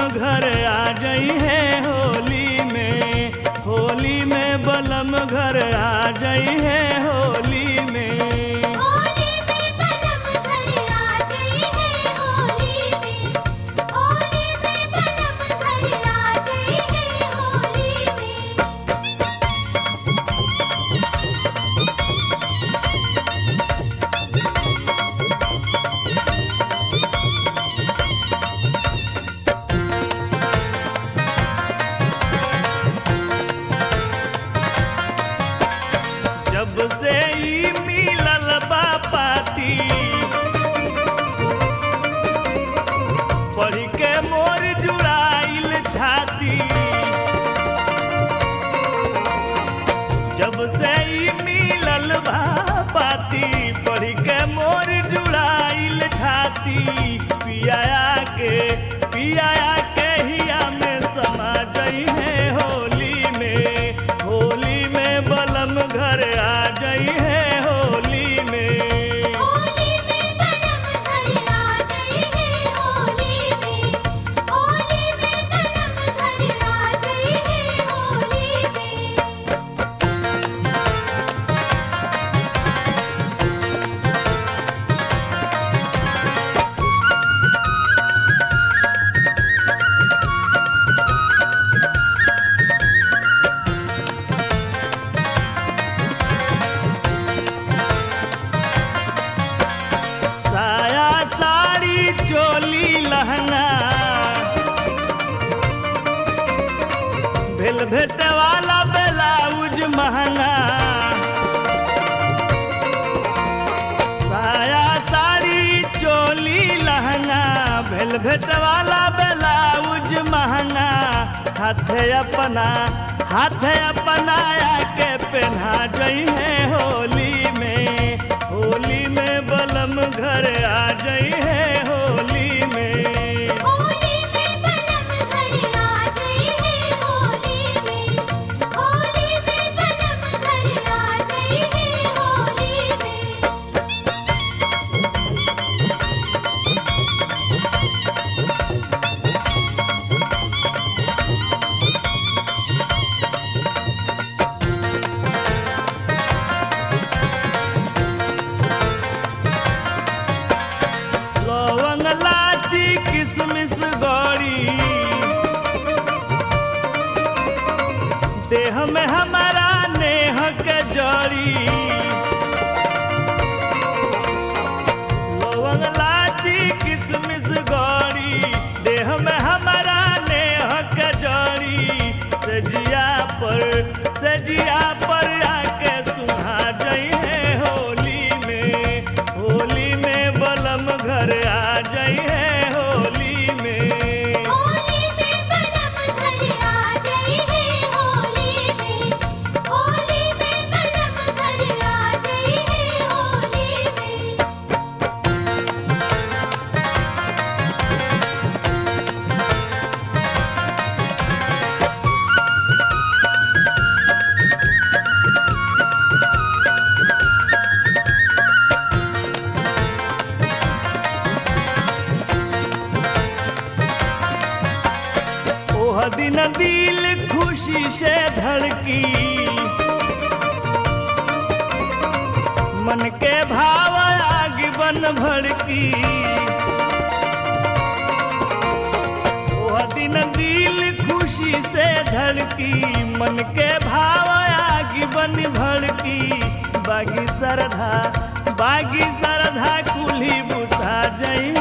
घर आ जाई है होली में होली में बलम घर आ जाई है होली में होली में बलम घर आ जाई है होली में होली में बलम घर आ जाई है होली में जब से ई मिलल बा पाती पढ़ के मोर जुड़ाइल छाती जब से ई मिलल बा पाती पढ़ के मोर जुड़ाइल छाती पियाया के पियाया के हिया में समा गई है होली में होली में बलम घर आ जाई है होली में होली में बलम घर आ जाई है होली में होली में बलम घर आ जाई है होली में साया साड़ी चोली लहंगा भेल भेटे वाला ब्लाउज महंगा साया साड़ी चोली लहंगा भेल भेटे वाला ब्लाउज महंगा हाथे अपना हाथे अपनाया के पहना जई है होली में होली में बलम घर आ जई है होली में होली में बलम घर आ जाई है होली में होली में बलम घर आ जाई है होली में लवंग लाची किसमिस गौरी देह में हमारा नेह के जड़ी लवंग लाची किसमिस गौरी देह में हमारा नेह के जड़ी सजिया पर सजिया पर आके सुहा जई है होली में होली में बलम घर आ जई है होली में होली में बलम घर आ जाई है होली में होली में बलम घर आ जाई है होली में ओह दिन दिल खुशी से धड़की मन के भाव आग बन भड़की ओह दिन दिल खुशी से धड़की मन के भाव आग बन भड़की बागी सरधा बागी सरधा कुली बुझा जई